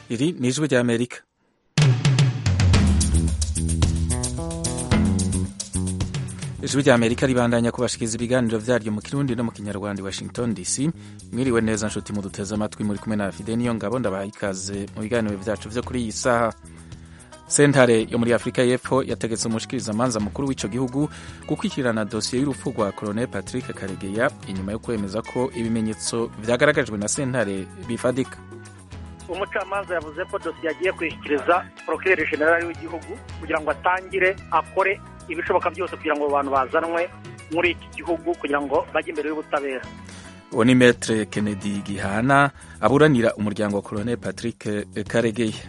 iri ni ijwi ry'amerika ijwi ry'amerika ribandanya kubashikiriza ibiganiro vyaryo mu kirundi no mu kinyarwanda i washington dc mwiriwe neza nshuti muduteze amatwi muri kumwe na fide niyo ngabo ndabaha ikaze mu biganiro vyacu vyo kuri iyi saha sentare yo muri afurika y'epfo yategetse umushikirizamanza mukuru w'ico gihugu gukurikirana dosiye y'urupfu rwa colonel patrick karegeya inyuma yo kwemeza ko ibimenyetso vyagaragajwe na sentare bifadika umucamanza yavuze ko dosiye agiye kuyishyikiriza porokireri generali w'igihugu kugira ngo atangire akore ibishoboka byose kugira ngo abantu bazanwe muri iki gihugu kugira ngo bajye imbere y'ubutabera uwo ni metre kennedy gihana aburanira umuryango wa colonel patrick karegeya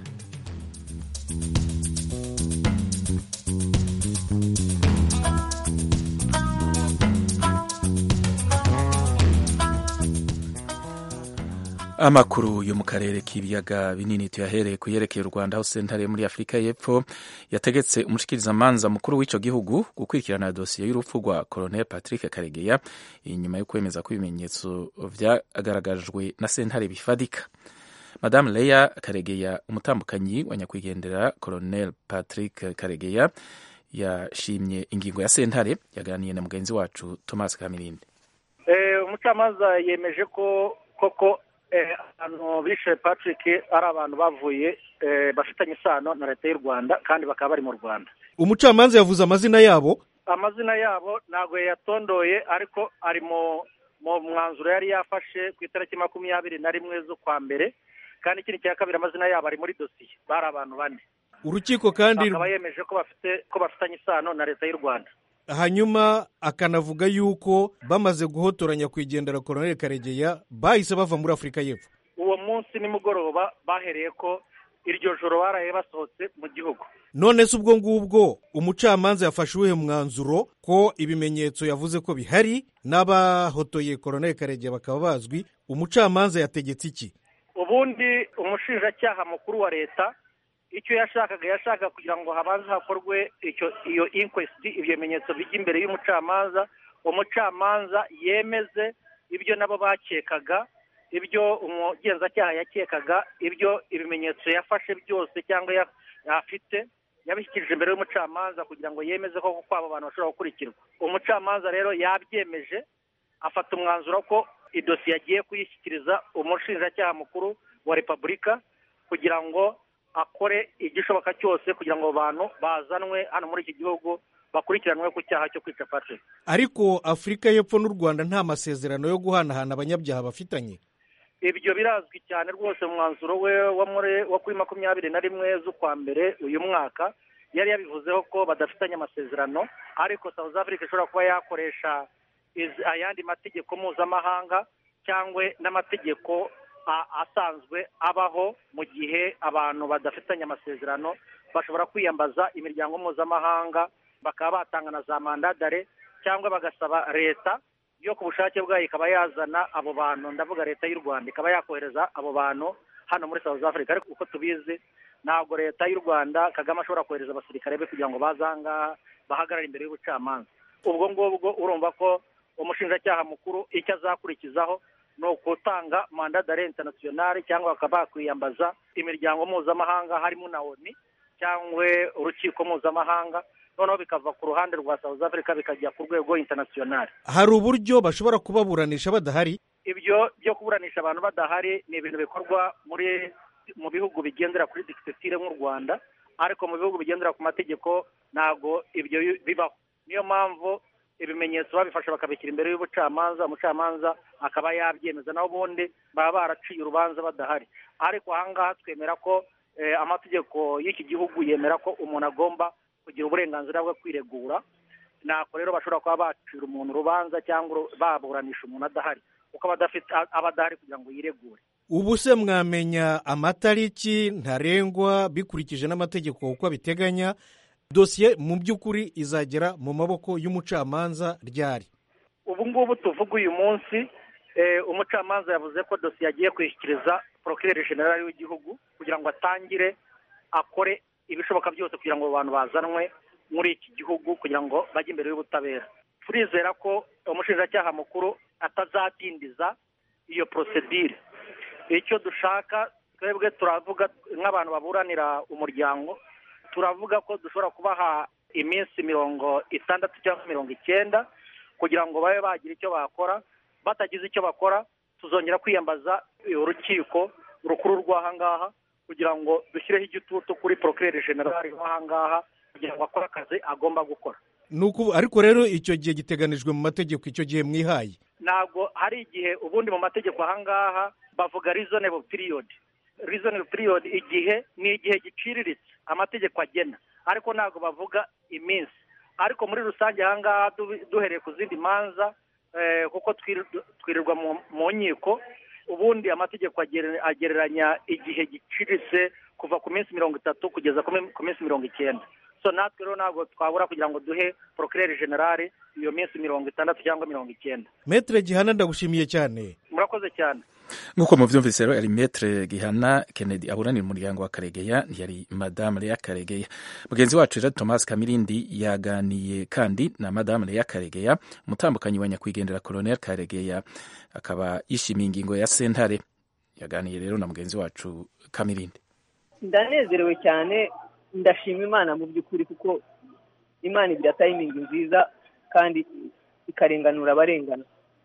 amakuru yo mu karere k'ibiyaga binini tuyahereye ku yerekeye u rwanda aho sentare muri afurika y'epfo yategetse umushikirizamanza mukuru w'ico gihugu gukurikirana dosiye y'urupfu rwa colonel patrick karegeya inyuma yo kwemeza ko ibimenyetso vyagaragajwe na sentare bifadika madame leya karegeya umutambukanyi wa nyakwigendera colonel patrick karegeya yashimye ingingo ya sentare yaganiriye na mugenzi wacu thomas kamirindi umucamanza yemeje ko koko abantu bishe patrick ari abantu bavuye bafitanye isano na leta y'u rwanda kandi bakaba bari mu rwanda umucamanza yavuze amazina yabo amazina yabo ntabwo yayatondoye ariko ari mu mwanzuro yari yafashe ku itariki makumyabiri na rimwe z'ukwa mbere kandi ikindi cya kabiri amazina yabo ari muri dosiye bari abantu bane urukiko kandi akaba yemeje ko bafite ko bafitanye isano na leta y'u rwanda hanyuma akanavuga yuko bamaze guhotoranya kwigendera koroneli karegeya bahise bava muri afurika y'epfo uwo munsi nimugoroba bahereye ko iryo joro baraye basohotse mu gihugu none se ubwo ngubwo umucamanza yafashe uwuhe mwanzuro ko ibimenyetso yavuze ko bihari n'abahotoye koroneli karegeya bakaba bazwi umucamanza yategetse iki ubundi umushinjacyaha mukuru wa leta icyo yashakaga yashaka kugira ngo habanze hakorwe iyo inkwesiti ibyo bimenyetso bijya imbere y'umucamanza umucamanza yemeze ibyo nabo bakekaga ibyo umugenzacyaha yakekaga ibyo ibimenyetso yafashe byose cyangwa afite yabishyikirije imbere y'umucamanza kugira ngo yemeze ko kwabo bantu bashobora gukurikirwa umucamanza rero yabyemeje afata umwanzuro ko idosiye agiye kuyishyikiriza umushinjacyaha mukuru wa repubulika kugira ngo akore igishoboka cyose kugira ngo abantu bazanwe hano muri iki gihugu bakurikiranwe ku cyaha cyo kwica patrick ariko afurika y'epfo n'u rwanda nta masezerano yo guhanahana abanyabyaha bafitanye ibyo birazwi cyane rwose mu mwanzuro we wo kuri makumyabiri na rimwe z'ukwa mbere uyu mwaka yari yabivuzeho ko badafitanye amasezerano ariko south africa ishobora kuba yakoresha ayandi mategeko mpuzamahanga cyangwa n'amategeko asanzwe abaho mu gihe abantu badafitanye amasezerano bashobora kwiyambaza imiryango mpuzamahanga bakaba batanga na za mandadare cyangwa bagasaba leta yo ku bushake bwayo ikaba yazana abo bantu ndavuga leta y'u rwanda ikaba yakohereza abo bantu hano muri south africa ariko uko tubizi ntabwo leta y'u rwanda kagame ashobora kohereza abasirikare be kugira ngo baze ahangaha bahagarare imbere y'ubucamanza ubwo ngubwo urumva ko umushinjacyaha mukuru icyo azakurikizaho ni ugutanga mandadare interinasiyonari cyangwa bakaba bakwiyambaza imiryango mpuzamahanga harimo na oni cyangwa urukiko mpuzamahanga noneho bikava ku ruhande rwa south africa bikajya ku rwego interinasiyonari hari uburyo bashobora kubaburanisha badahari ibyo byo kuburanisha abantu badahari ni ibintu bikorwa muri mu bihugu bigendera kuri dikisitire nk'u rwanda ariko mu bihugu bigendera ku mategeko ntabwo ibyo bibaho niyo mpamvu ibimenyetso babifasha bakabishyira imbere y'ubucamanza umucamanza akaba yabyemeza naho ubundi baba baraciye urubanza badahari ariko ahangaha twemera ko amategeko y'iki gihugu yemera ko umuntu agomba kugira uburenganzira bwo kwiregura ntabwo rero bashobora kuba bacira umuntu urubanza cyangwa baburanisha umuntu adahari kuko aba adahari kugira ngo yiregure ubu se mwamenya amatariki ntarengwa bikurikije n'amategeko uko abiteganya dosiye mu by'ukuri izagera mu maboko y'umucamanza ryari ubu ngubu tuvuga uyu munsi umucamanza yavuze ko dosiye agiye kuyishyikiriza porokireri generali w'igihugu kugira ngo atangire akore ibishoboka byose kugira ngo abantu bazanwe muri iki gihugu kugira ngo bajye imbere y'ubutabera turizera ko umushinjacyaha mukuru atazatindiza iyo porosedire icyo dushaka twebwe turavuga nk'abantu baburanira umuryango turavuga ko dushobora kubaha iminsi mirongo itandatu cyangwa mirongo icyenda kugira ngo babe bagira icyo bakora batagize icyo bakora tuzongera kwiyambaza urukiko rukuru rw'ahangaha kugira ngo dushyireho igitutu kuri porokirere generali w'ahangaha kugira ngo akore akazi agomba gukora ariko rero icyo gihe giteganijwe mu mategeko icyo gihe mwihaye ntabwo hari igihe ubundi mu mategeko ahangaha bavuga reasonable period reasonable period igihe ni igihe giciriritse amategeko agena ariko ntabwo bavuga iminsi ariko muri rusange ahangaha duhereye ku zindi manza kuko twirirwa mu nkiko ubundi amategeko agereranya igihe giciriritse kuva ku minsi mirongo itatu kugeza ku minsi mirongo icyenda so natwe rero ntabwo twabura kugira ngo duhe porokirere generale iyo minsi mirongo itandatu cyangwa mirongo icyenda metere gihana ndagushimiye cyane murakoze cyane nk'uko mubyumvise rero yari metere gihana kennedy aburanira umuryango wa karegeya ntiyari madamu leya karegeya mugenzi wacu rero thomas kamirindi yaganiye kandi na madamu leya karegeya umutambukanyi wa nyakwigendera colonel karegeya akaba yishimiye ingingo ya sentare yaganiye rero na mugenzi wacu kamirindi ndanezerewe cyane ndashima imana mu by'ukuri kuko imana igira tayimingi nziza kandi ikarenganura abarengana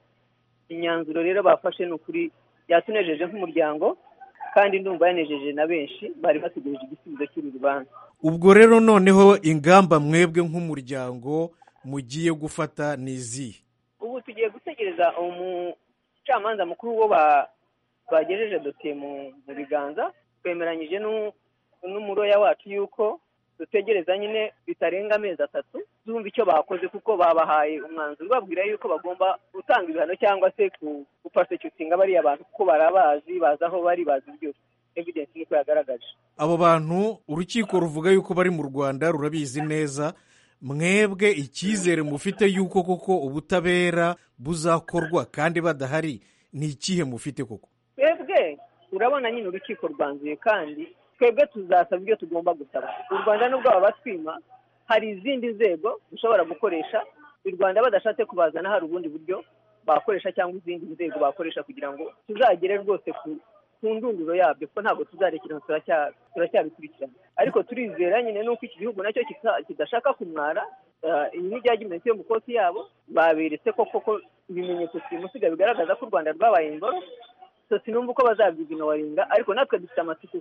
imyanzuro rero bafashe ni ukuri yatunejeje nk'umuryango kandi ndumva yanejeje na benshi bari bategereje igisubizo cy'uru rubanza ubwo rero noneho ingamba mwebwe nk'umuryango mugiye gufata ni izihe ubu tugiye gutegereza umucamanza mukuru wo bagejeje dosiye mu biganza twemeranyije n'umuroya wacu yuko dutegereza nyine bitarenga amezi atatu zumva icyo bakoze kuko babahaye umwanzuro babwira yuko bagomba gutanga ibihano cyangwa se gupasecutinga bariya bantu kuko barabazi bazi aho bari bazi byose evidensi niko yagaragaje abo bantu urukiko ruvuga yuko bari mu rwanda rurabizi neza mwebwe icyizere mufite yuko koko ubutabera buzakorwa kandi badahari ni ikihe mufite koko twebwe urabona nyine urukiko rwanzuye kandi twebwe tuzasaba ibyo tugomba gusaba u rwanda nubwo baba batwima hari izindi nzego dushobora gukoresha u rwanda badashatse kubazana hari ubundi buryo bakoresha cyangwa izindi nzego bakoresha kugira ngo tuzagere rwose ku ndunduro yabyo kuko ntabwo tuzarekera turacyabikurikirana ariko turizera nyine nuko iki gihugu nacyo kidashaka kumwara iyi ni ijyagimenti yo mu koti yabo baberetse ko koko ibimenyetso simusiga bigaragaza ko u rwanda rwabaye ingoro sinumva uko bazabyiginowaringa ariko natwe dufite amatsiko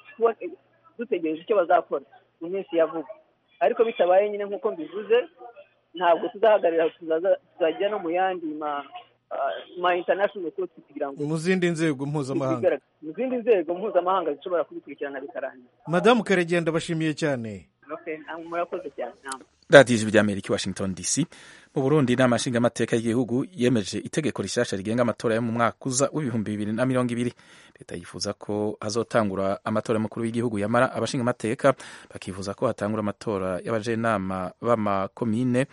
dutegereje icyo bazakora mu minsi ya vuba ariko bitabaye nyine nk'uko mbivuze ntabwo tuzahagarara tuzajya no mu yandi ma international court kugira ngo mu zindi nzego mpuzamahanga mu zindi nzego mpuzamahanga zishobora kubikurikirana bikarangira madamu karegenda bashimiye cyane murakoze cyane radiyo ijwi ry'amerika i washington dc mu burundi inama nshingamateka y'igihugu yemeje itegeko rishyashya rigenga amatora yo mu mwaka uza w'ibihumbi bibiri na mirongo ibiri leta yifuza ko hazotangura amatora y'umukuru w'igihugu yamara abashingamateka bakifuza ko hatangura amatora y'abajenama b'amakomine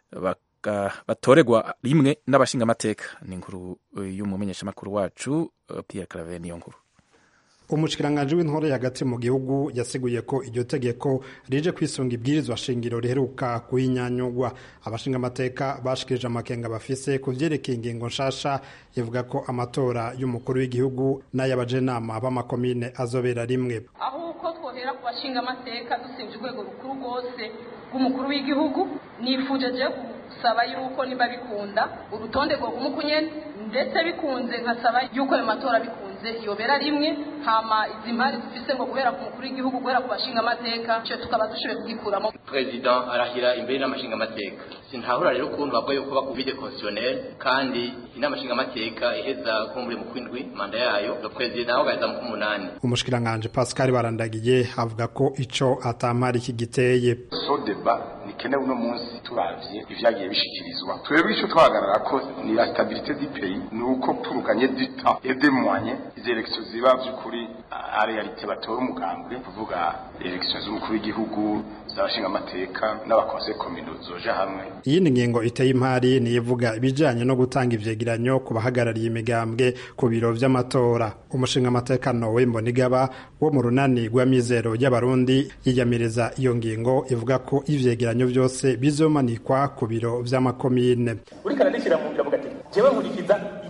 batoregwa rimwe n'abashingamateka ni inkuru y'umumenyeshamakuru wacu Pierre Claver niyo nkuru umushikiranganji w'intore hagati mu gihugu yasiguye ko iryo tegeko rije kwisunga ibwirizwa shingiro riheruka kuhinyanyugwa abashinga amateka bashikirije amakenga bafise ku vyerekeye ingingo nshasha ivuga ko amatora y'umukuru w'igihugu n'ay'abajenama b'amakomine azobera rimwe aho uko twohera ku bashinga amateka dusibye urwego rukuru rwose rw'umukuru w'igihugu nifuje je gusaba yuko niba bikunda urutonde rwoguma ukunyene ndetse bikunze nkasaba yuko ayo matora bikunze yobera rimwe hama izi mpari dufise ngo guhera ku mukuru w'igihugu guhera ku bashinga amateka ico tukaba dushoboye kugikuramo perezida arahira imbere n'amashinga amateka sintahura rero ukuntu bavuga yuko bakuvide constitutionnel kandi inama nshinga amateka iheza kumbure mu kwindwi manda yayo le perezida nawe agaheza mu kumunani umushikiranganje Pascal Barandagiye avuga ko ico atampari kigiteye so deba nikenewe uno munsi turavye ivyagiye bishikirizwa twebwe ico twahagarara ko ni la stabilité du pays ni uko pour gagner du temps et des moyens izi élections ziba vy'ukuri a realite batora umugambwe kuvuga élections z'umukuru w'igihugu z'abashinga amateka n'abakonseil communaux zoja hamwe iyindi ngingo iteye impari ni ivuga ibijanye no gutanga ivyegeranyo ku bahagarariye imigambwe ku biro vy'amatora umushinga amateka Nowe Mbonigaba wo mu runani rw'amizero y'abarundi yiyamiriza iyo ngingo ivuga ko ivyegeranyo vyose bizomanikwa ku biro vy'amakomine uriko arandikira mu ngira avuga ati jewe nkurikiza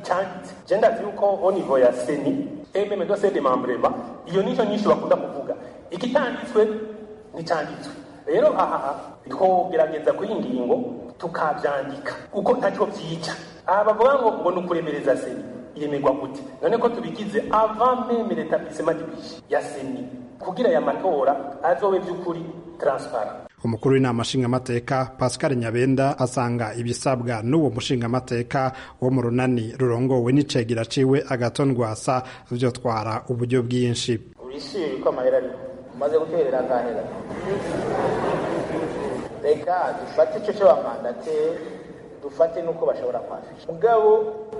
cyanditse je ndazi yuko au niveau ya seni ememe do sede membrema iyo nico nyinshi bakunda kuvuga igitanditswe nticyanditswe rero aha twogerageza kuri iyi ngingo tukabyandika kuko ntacyo byica aha bavuga ngo ngo ni ukuremereza seni yemerwa gute none ko tubigize avant meme l'établissement du budget ya seni kugira aya matora azobe by'ukuri transparent umukuru w'inama nshingamateka pascal nyabenda asanga ibisabwa n'uwo mushingamateka wo mu runani rurongowe n'icegera ciwe agaton rwasa vyotwara uburyo bwinshi urishimye yuko amahera ariho umaze guterera agahera reka dufate icyo cy'abamandate dufate n'uko bashobora kwafisha mugabo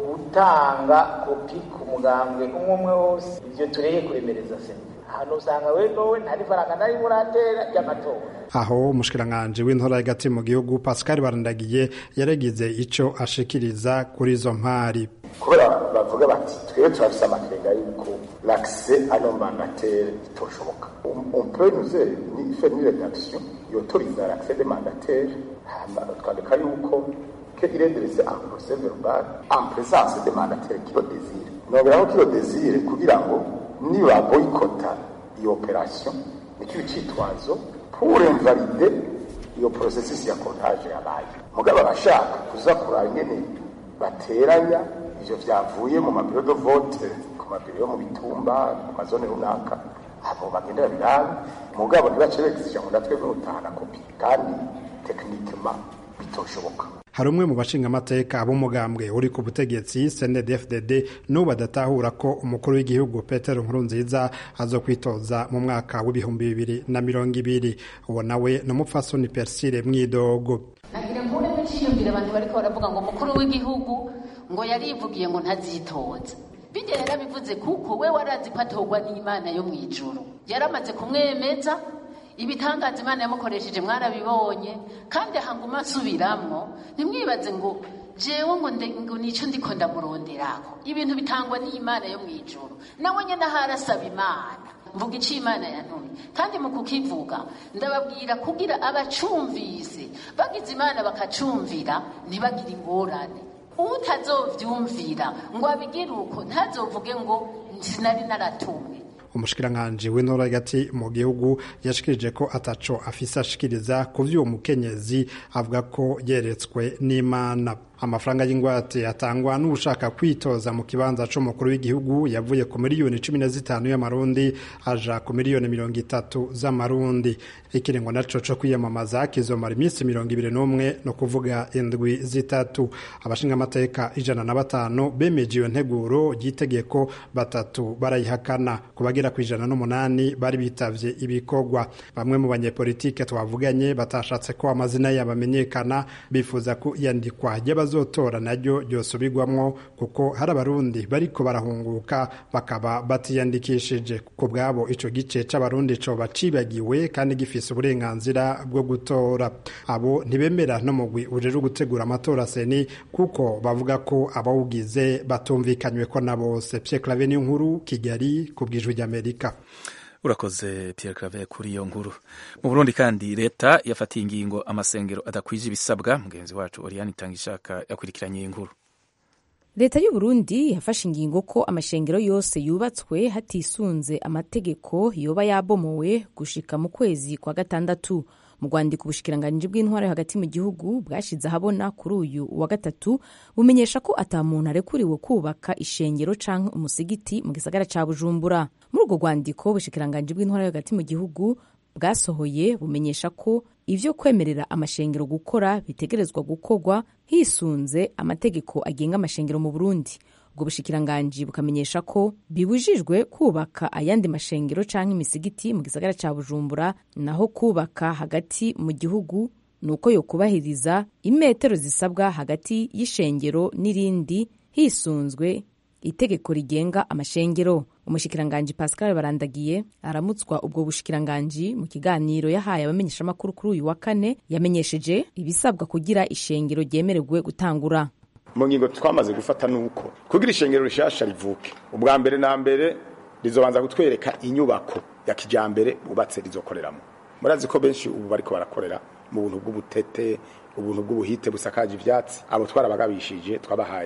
gutanga kopi ku mugambwe umwe umwe wose ivyo tureye kuremereza sena ahantu usanga we nowe ntari faranga nari muratera ry'amatora aho umushikiranganji w'intora hagati mu gihugu pascal barandagiye yaregize ico ashikiriza kuri izo mpari kubera bavuga bati twebwe turafise amakenga yuko l'accès à nos mandataires itoshoboka on peut nous ni faire une rédaction yotoriza l'accès des mandataires hama twandika yuko que il est dressé en procès verbal en présence des mandataires qui le désirent noberaho qui le désire kugira ngo niba boyikota iyo operation nicyo cyitwazo pour invalider iyo processus ya comptage yabaye mugabo abashaka kuza kuraba ingene bateranya ivyo vyavuye mu mabiro de vote ku mabiro yo mu bitumba mu mazone runaka abo bagendera birabe mugabo ntibace begizisha ngo natwe nutahana kopi kandi techniquement bitoshoboka hari umwe mu bashingamateka b'umugambwe uri ku butegetsi CNDD-FDD n'ubu badatahura ko umukuru w'igihugu Petero Nkurunziza azo kwitoza mu mwaka w'ibihumbi bibiri na mirongo ibiri uwo nawe ni umupfasoni Persile Mwidogo nagira ngo urebe cyiyumvira abantu bariko baravuga ngo umukuru w'igihugu ngo yarivugiye ngo ntazitoze bijya yarabivuze kuko we warazi ko atorwa n'imana yo mu ijuru yaramaze kumwemeza ibitangaza imana yamukoresheje mwarabibonye kandi ahanguma asubiramwo ntimwibaze ngo jewe ngo ngo nico ndiko ndamuronderako ibintu bitangwa n'imana yo mu ijuru nawe nyene aharasaba imana mvuga ico imana yantumye kandi mu kukivuga ndababwira kugira abacumvise bagize imana bakacumvira ntibagire ingorane utazovyumvira ngo abigire uko ntazovuge ngo sinari naratumwe umushikiranganji w'intora hagati mu gihugu yashikirije ko ataco afise ashikiriza ku vy'uwo mukenyezi avuga ko yeretswe n'imana amafaranga y'ingwate atangwa n'ushaka kwitoza mu kibanza c'umukuru w'igihugu yavuye ku miliyoni cumi na zitanu y'amarundi aja ku miliyoni mirongo itatu z'amarundi ikiringo naco co kwiyamamaza kizomara iminsi mirongo ibiri n'umwe no kuvuga indwi zitatu abashingamateka ijana na batanu bemeje iyo nteguro ry'itegeko batatu barayihakana ku bagera ku ijana n'umunani bari bitavye ibikorwa bamwe mu banyepolitike twavuganye batashatse ko amazina yabo amenyekana bifuza ko iyandikwa ry'abazotora naryo ryosubirwamwo kuko hari abarundi bariko barahunguka bakaba batiyandikishije ku bwabo ico gice c'abarundi coba cibagiwe kandi gifise uburenganzira bwo gutora abo ntibemera no mugwi ujeje gutegura amatora seni kuko bavuga ko abawugize batumvikanywe ko na bose Pierre Claver nkuru Kigali ku bwijwi ry'Amerika urakoze Pierre Claver kuri iyo nkuru mu Burundi kandi leta yafatiye ingingo amasengero adakwije ibisabwa mugenzi wacu Oriane Itangishaka yakurikiranye iyi nkuru leta y'u Burundi yafashe ingingo ko amashengero yose yubatswe hatisunze amategeko yoba yabomowe gushika mu kwezi kwa gatandatu mu rwandiko ubushikiranganji bw'intwaro hagati mu gihugu bwashize ahabona kuri uyu wa gatatu bumenyesha ko ata muntu arekuriwe kubaka ishengero canke umusigiti mu gisagara ca bujumbura muri urwo rwandiko ubushikiranganji bw'intwaro hagati mu gihugu bwasohoye bumenyesha ko ivyo kwemerera amashengero gukora bitegerezwa gukorwa hisunze amategeko agenga amashengero mu burundi ubwo bushikiranganji bukamenyesha ko bibujijwe kubaka ayandi mashengero canke imisigiti mu gisagara ca bujumbura naho kubaka hagati mu gihugu ni uko yokubahiriza imetero zisabwa hagati y'ishengero n'irindi hisunzwe itegeko rigenga amashengero umushikiranganji pascal barandagiye aramutswa ubwo bushikiranganji mu kiganiro yahaye abamenyeshamakuru kuri uyu wa kane yamenyesheje ibisabwa kugira ishengero ryemererwe gutangura mu ngingo twamaze gufata nuko kugira ishengero rishasha rivuke ubwa mbere na mbere rizobanza kutwereka inyubako ya kijambere bubatse rizokoreramo murazi ko benshi ubu bariko barakorera mu buntu bw'ubutete ubuntu bw'ubuhite busakaje ivyatsi abo twarabagabishije twabahaye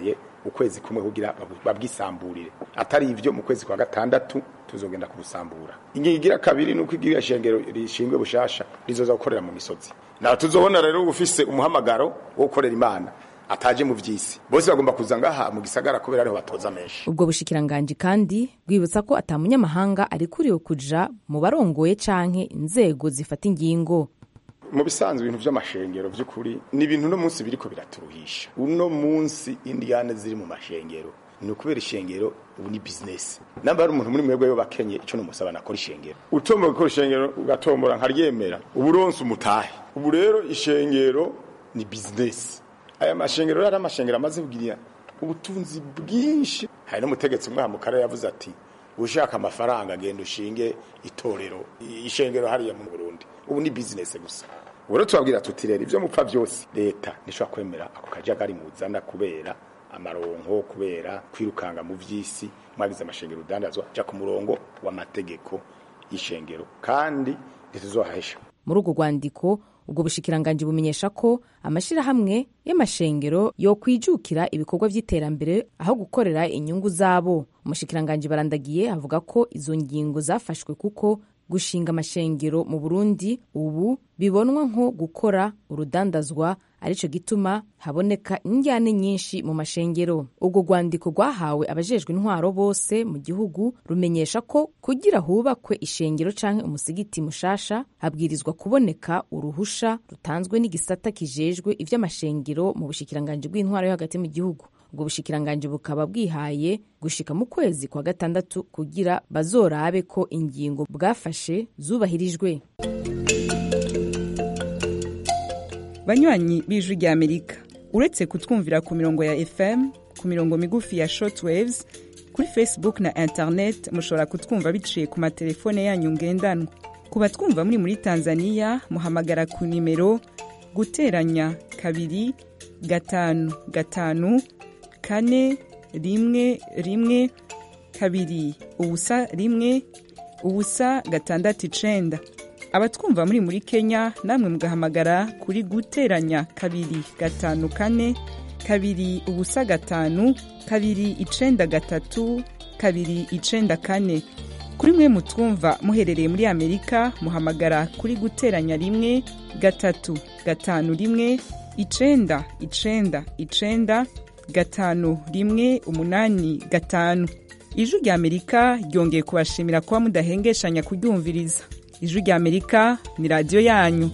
ukwezi kumwe kugira babwisamburire atari ivyo mu kwezi kwa gatandatu tuzogenda kubusambura ingingo igira kabiri nuko igira shengero rishingwe bushasha rizoza gukorera mu misozi na tuzobona rero ufise umuhamagaro wo gukorera imana ataje mu vyisi bose bagomba kuza ngaha mu gisagara kubera ariho batoza menshi ubwo bushikiranganji kandi bwibutsa ko ata munyamahanga arikuriwe kuja mu barongoye canke inzego zifata ingingo mu bisanzwe ibintu vy'amashengero vy'ukuri ni ibintu no munsi biriko biraturuhisha uno munsi indiyane ziri mu mashengero ni ukubera ishengero ubu ni bizinesi namba hari umuntu muri mwebwe yo bakenye ico numusaba nakora ishengero utombora gukora ishengero ugatombora nkaryemera ubu uronse umutahe ubu rero ishengero ni bizinesi aya mashengero rero ari amashengero amaze kugira ubutunzi bwinshi hari n'umutegetsi umwe mu karere yavuze ati ushaka amafaranga genda ushinge itorero ishengero hariya mu Burundi ubu ni bizinesi gusa ubu rero tubabwira tuti rero ivyo mupfa vyose leta ntishobora kwemera ako kajagari muzana kubera amaronko kubera kwirukanga mu vy'isi mwagize amashengero udandazwa ja ku murongo w'amategeko y'ishengero kandi ntituzohahesha muri urwo rwandiko ubwo bushikiranganji bumenyesha ko amashirahamwe y'amashengero yokwijukira ibikorwa vy'iterambere aho gukorera inyungu zabo umushikiranganji barandagiye avuga ko izo ngingo zafashwe kuko gushinga amashengero mu burundi ubu bibonwa nko gukora urudandazwa arico gituma haboneka injyane nyinshi mu mashengero ubwo rwandiko rwahawe abajejwe intwaro bose mu gihugu rumenyesha ko kugira hubakwe ishengero canke umusigiti mushasha habwirizwa kuboneka uruhusha rutanzwe n'igisata kijejwe ivy'amashengero mu bushikiranganji bw'intwaro yo hagati mu gihugu ubwo bushikiranganji bukaba bwihaye gushika mu kwezi kwa gatandatu kugira bazorabe ko ingingo bwafashe zubahirijwe banywanyi b'ijwi rya amerika uretse kutwumvira ku mirongo ya fm ku mirongo migufi ya shortwaves kuri facebook na internet mushobora kutwumva biciye ku matelefone yanyu ngendanwa ku batwumva muri muri tanzania muhamagara ku nimero guteranya kabiri gatanu gatanu kane rimwe rimwe kabiri ubusa rimwe ubusa gatandatu icenda abatwumva muri muri kenya namwe mugahamagara kuri guteranya kabiri gatanu kane kabiri ubusa gatanu kabiri icenda gatatu kabiri icenda kane kuri mwe mutwumva muherereye muri amerika muhamagara kuri guteranya rimwe gatatu gatanu rimwe icenda icenda icenda gatanu rimwe umunani gatanu ijwi rya amerika ryongeye kubashimira kuba mudahengeshanya kuryumviriza ijwi rya amerika ni radiyo yanyu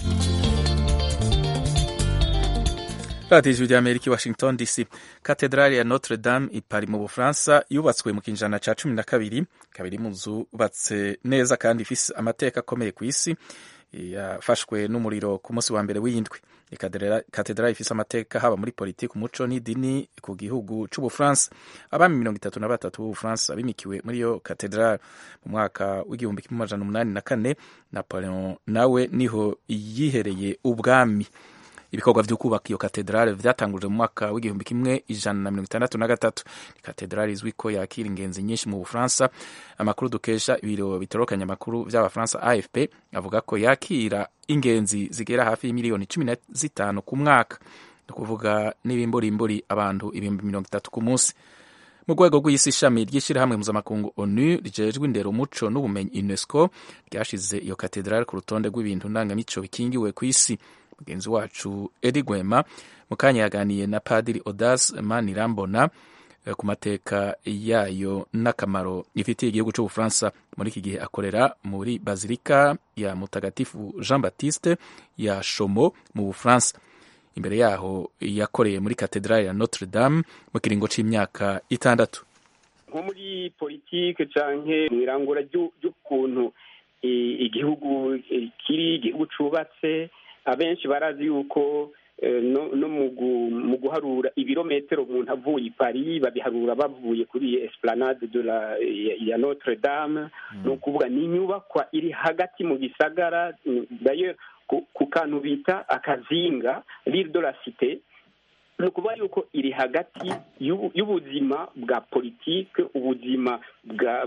radiyo ijwi rya amerika i washington dc katedrali ya notre dame i Paris mu bufaransa yubatswe mu kinjana ca cumi na kabiri kabiri mu zubatse neza kandi ifise amateka akomeye ku isi yafashwe n'umuriro ku munsi wa mbere w'indwi katedrali ifise amateka haba muri politiki umuco n'idini ku gihugu c'ubufaransa abami mirongo itatu na batatu b'ubufaransa bimikiwe muri iyo katedrali mu mwaka w'igihumbi kimwe amajana umunani na kane napoleon nawe niho yihereye ubwami ibikorwa vyo kubaka iyo katedrale vyatangujwe mu mwaka w'igihumbi kimwe ijana na mirongo itandatu na gatatu ni katedrale izwi ko yakira ingenzi nyinshi mu bufaransa amakuru dukesha ibiro bitorokanya amakuru vy'abafaransa afp avuga ko yakira ingenzi zigera hafi y'imiliyoni cumi na zitanu ku mwaka ni ukuvuga n'ibimburimburi abantu ibihumbi mirongo itatu ku munsi mu rwego rw'isi ishami ry'ishyirahamwe mpuzamakungu onu rijejwe indero umuco n'ubumenyi unesco ryashize iyo katedrale ku rutonde rw'ibintu ndangamico bikingiwe ku isi mugenzi wacu edi gwema mu kanya yaganiye na padiri odas manirambona ku mateka yayo n'akamaro ifitiye igihugu cy'ubufaransa muri iki gihe akorera muri bazilika ya mutagatifu jean baptiste ya shomo mu bufaransa imbere yaho yakoreye muri katedrali ya notre dame mu kiringo c'imyaka itandatu nko muri politike canke mw'irangura ry'ukuntu igihugu kiri igihugu cubatse abenshi barazi yuko no mu guharura ibirometero umuntu avuye i paris babiharura bavuye kuri esplanade de la ya notre dame ni ukuvuga ni inyubakwa iri hagati mu gisagara dayo ku kantu bita akazinga l'île de la cité ni ukuvuga yuko iri hagati y'ubuzima bwa politike ubuzima bwa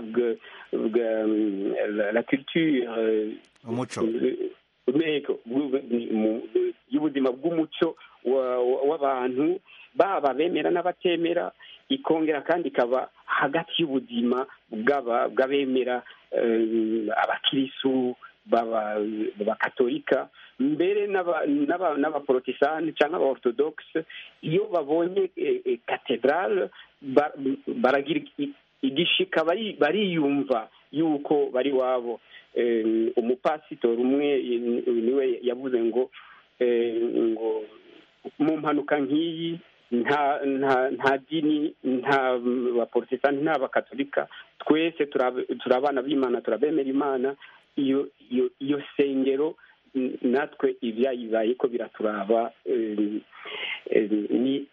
la culture umuco y'ubuzima bw'umuco w'abantu baba bemera n'abatemera ikongera kandi ikaba hagati y'ubuzima bw'abemera abakirisu b'abakatolika mbere n'abaporotesitanti cyangwa abaorthodoxe iyo babonye katedrale baragira igishika bariyumva yuko bari wabo umupasitori umwe niwe yavuze ngo ngo mu mpanuka nk'iyi nta nta nta dini nta baporotesitanti nta bakatolika twese turi abana b'imana turabemera imana iyo iyo iyo sengero natwe ibyayibaye ko biraturaba ni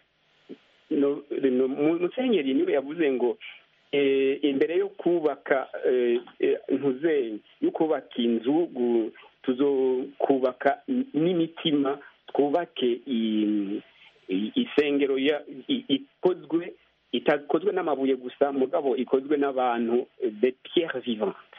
musenyeri niwe yavuze ngo imbere yo kubaka ntuzenye yo kubaka inzu tuzokubaka n'imitima twubake isengero ikozwe itakozwe n'amabuye gusa mugabo ikozwe n'abantu de pierre vivante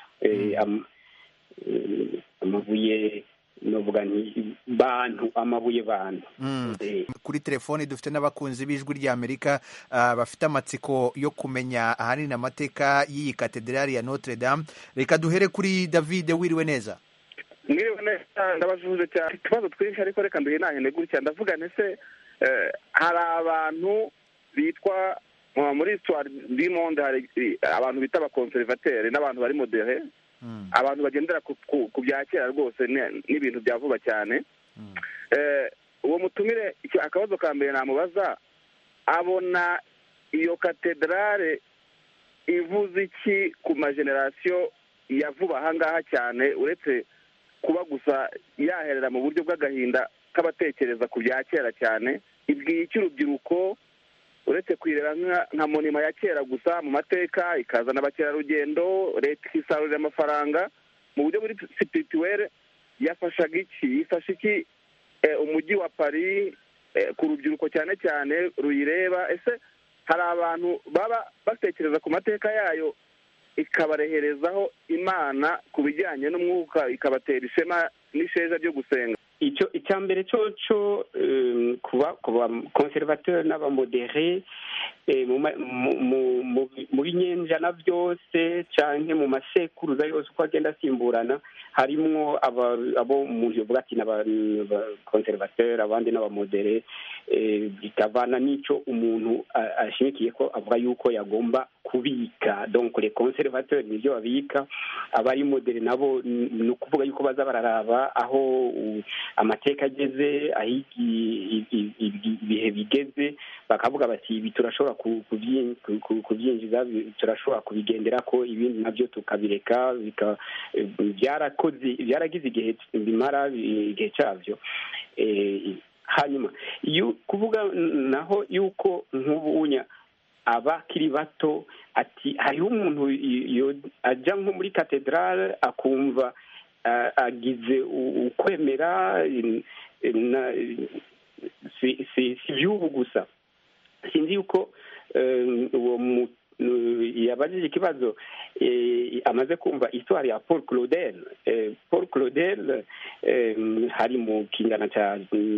amabuye novuga nti bantu amabuye bantu kuri telefoni dufite n'abakunzi b'ijwi ry'amerika bafite amatsiko yo kumenya ahanini amateka y'iyi katedrali ya notre dame reka duhere kuri david wiriwe neza mwiriwe neza ndabajuje cyane utubazo twinshi ariko reka nduhe nanyene gutya ndavuga ese hari abantu bitwa muri histoire du monde hari abantu bita abakonservateri n'abantu bari modere abantu bagendera ku bya kera rwose n'ibintu bya vuba cyane uwo mutumire akabazo ka mbere namubaza abona iyo katedrale ivuze iki ku majenerasiyo ya vuba ahangaha cyane uretse kuba gusa yaherera mu buryo bw'agahinda k'abatekereza ku bya kera cyane ibwiye icy'urubyiruko uretse kwireba nka monima ya kera gusa mu mateka ikazana abakerarugendo leta ikisarurira amafaranga mu buryo buri sipirituwere yafashaga iki yifasha iki umujyi wa paris ku rubyiruko cyane cyane ruyireba ese hari abantu baba batekereza ku mateka yayo ikabareherezaho imana ku bijyanye n'umwuka ikabatera ishema n'isheja ryo gusenga icyo icya mbere cyo cyo kuba kuba conservateur n'abamodere mu binyenjana byose cyangwa mu masekuruza yose uko agenda asimburana harimwo abo umuntu yavuga ati n'abakonservateur abandi n'abamodere bikavana n'icyo umuntu ashimikiye ko avuga yuko yagomba kubika donc les conservateurs nibyo babika abari modere nabo ni ukuvuga yuko baza bararaba aho amateka ageze aho ibihe bigeze bakavuga bati ibi turashobora kubyinjiza turashobora kubigendera ko ibindi nabyo tukabireka byarakoze byaragize igihe bimara igihe cyabyo hanyuma kuvuga naho yuko nk'ubunya abakiri bato ati hariho umuntu ajya nko muri katedrale akumva agize ukwemera si iby'ubu gusa sinzi yuko uwo yabajije ikibazo amaze kumva histoire ya paul claudel paul claudel hari mu kingana cya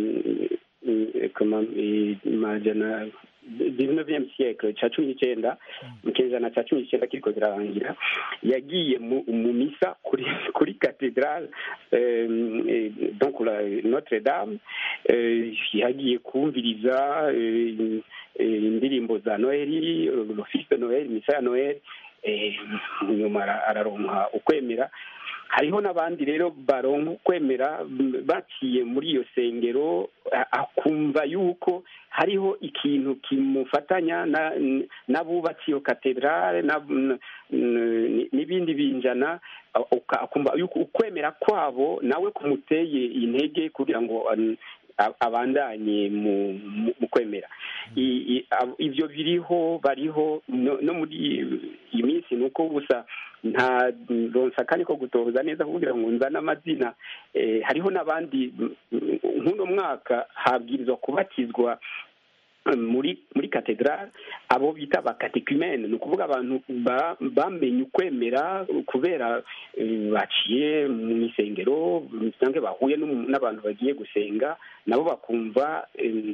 majana dix-neuvième siècle cya cumi n'icyenda mu kinyejana cya cumi n'icyenda kiriko kirarangira yagiye mu misa kuri kuri cathedrale donc notre dame yagiye kumviriza indirimbo za noheli l'office de noheli misa ya noheli nyuma araronka ukwemera hariho n'abandi rero baronka ukwemera baciye muri iyo sengero akumva yuko hariho ikintu kimufatanya n'abubatse iyo katedrale n'ibindi binjana akumva yuko ukwemera kwabo nawe kumuteye intege kugira ngo abandanye mu kwemera ibyo biriho bariho no muri iyi minsi ni uko gusa nta ronsakani ko gutoza neza kugira ngo nzane amazina hariho n'abandi nk'uno mwaka habwirizwa kubatizwa muri muri katedrale abo bita abakatekumene ni ukuvuga abantu bamenye ukwemera kubera baciye mu isengero cyangwa bahuye n'abantu bagiye gusenga nabo bakumva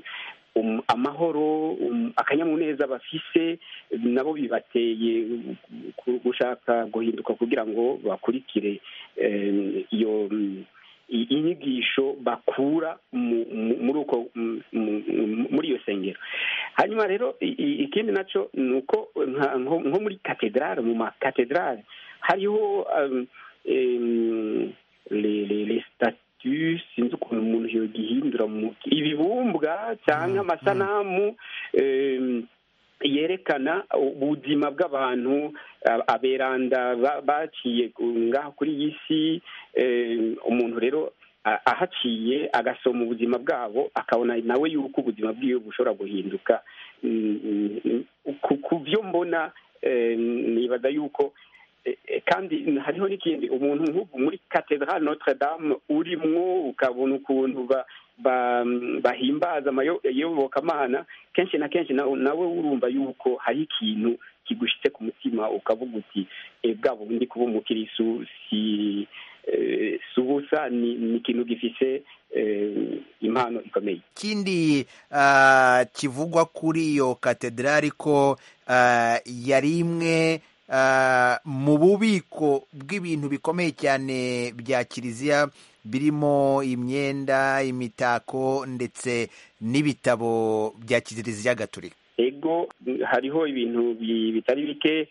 um, amahoro um, akanyamuneza bafise nabo bibateye gu- gushaka guhinduka kugira ngo bakurikire eh, iyo mm, i- inyigisho bakura mu- mu- muri uko mu- mu- muri iyo sengero hanyuma rero i- i- ikindi naco ni uko nka- nko nko muri katedrale mu makatedrale hariho um, em, les les- les statues sinzi ukuntu umuntu yogihindura mu ibibumbwa cyangwa amasanamu em, yerekana ubuzima bw'abantu a- aberanda ba- baciye ku- ngaha kuri iyi si eh, umuntu rero a- ahaciye agasoma ubuzima bwabo akabona nawe yuko ubuzima bwiwe bushobora guhinduka Mm, mm, ku ku byo mbona eh, nibaza yuko eh, eh, kandi hariho n'ikindi umuntu nk'ubu muri katedrale notre dame urimwo ukabona ukuntu ba ba- bahimbaza amayo- iyobokamana kenshi na kenshi na- nawe urumva yuko hari ikintu kigushitse ku mutima ukavuga uti "Eh, bwa bundi kuba umukirisu si eh, si ubusa ni ni ikintu gifise eh, impano ikomeye ikindi ah, kivugwa kuri iyo katedrali ko ah, yari imwe ah, mu bubiko bw'ibintu bikomeye cyane bya kiliziya birimo imyenda imitako ndetse n'ibitabo bya kiliziya gatolika ego hariho ibintu bi- bitari bike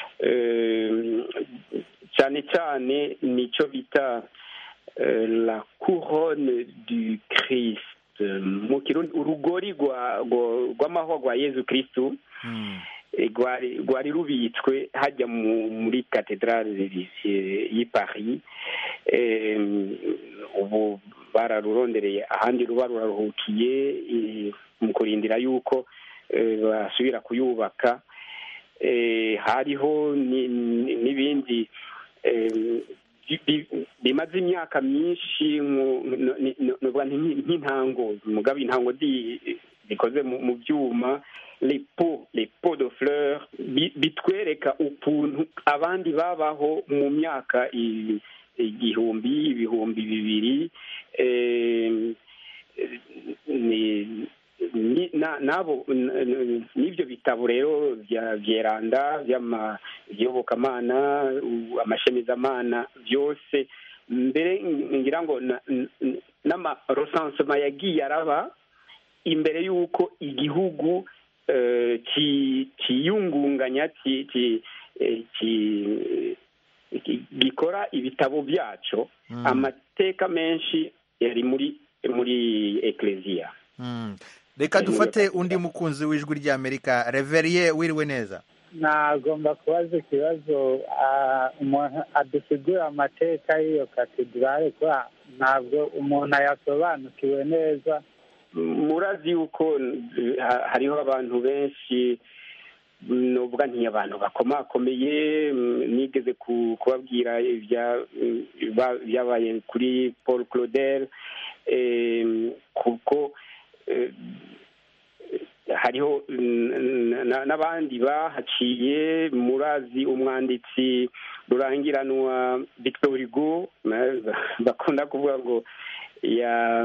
eh, cyane cyane nicyo bita eh, la couronne du christ mu kirundi urugori rwa- rwa- rw'amahwa rwa yezu kristu eh, rwari rwari rubitswe hajya mu- muri katedrale y'i paris Eh, ubu bararurondereye ahandi ruba ruraruhukiye eh, mu kurindira yuko eh, basubira kuyubaka Eh, hariho ni- ni- n'ibindi eh, bi- bi- bimaze imyaka myinshi nko- no- ni- no- novuga nti nk'i- nk'intango mugabo intango di- zikoze mu mu byuma les pots les pots de fleurs bi- bitwereka ukuntu abandi babaho mu myaka i- igihumbi ibihumbi bibiri eh, ni ni- na- nabo n- n- n'ibyo bitabo rero bya byeranda by'ama- by'iyobokamana u- amashemezamana byose mbere ngira ngo na- n- n- n'amarosansema yagiye araba imbere y'uko igihugu eh, ki- kiyungunganya ki- ki- eh, ki- ki- gikora ibitabo byaco amateka menshi yari muri muri ekleziya Mm. reka dufate undi mukunzi w'ijwi ry'amerika reveriye wiriwe neza nagomba kubaza ikibazo ah, umuntu adusigura amateka y'iyo katedrale kuba ntabwo umuntu ayasobanukiwe neza murazi yuko eh, ha- hariho abantu benshi nuvuga nti abantu bakomakomeye mm, nigeze ku- kubabwira ibya- mm, ba- byabaye kuri paul claudel eh, kuko eh, hariho mm, na- n'abandi bahaciye murazi umwanditsi rurangiranwa victor hugo na- bakunda kuvuga ngo ya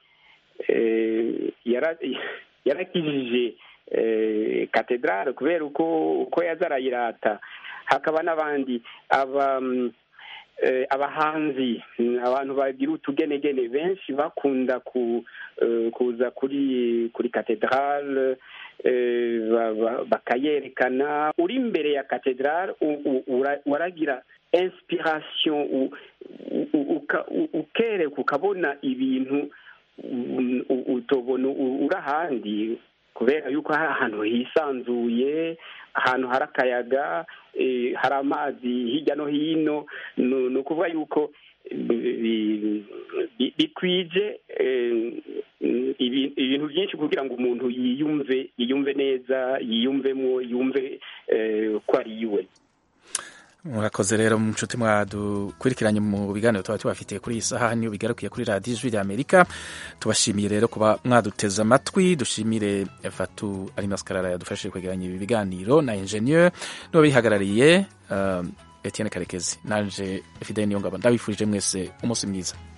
eh, yara- yarakijije eh, katedrale kubera uko uko yaza arayirata hakaba n'abandi aba mm, eh, abahanzi mm, abantu bagira utugenegene benshi bakunda ku eh, kuza kuri kuri katedrale eh, ba- ba- bakayerekana uri imbere ya katedrale u- u- ura- waragira inspiration u- u- u- uka- u- ukereka ukabona ibintu u- u- utobona u- uri ahandi kubera yuko hari ahantu hisanzuye ahantu hari akayaga eh, hari amazi hirya no hino ni ni ukuvuga yuko bi- bi- bikwije eh, ibi- ibintu byinshi kugira ngo umuntu yiyumve yiyumve neza yiyumvemo yumve eh, ko ari iwe murakoze rero nshuti mwadukurikiranye mu biganiro tuba tubafitiye kuri iyi saha niyo bigarukiye kuri radiyo ijwi rya amerika tubashimiye rero kuba mwaduteze amatwi dushimire fatu ari maskarara yadufashije kwegeranya ibi biganiro na enjeniyeri niba bihagarariye um, etienne karekezi nanje fidele niyongabo ndabifurije mwese umunsi mwiza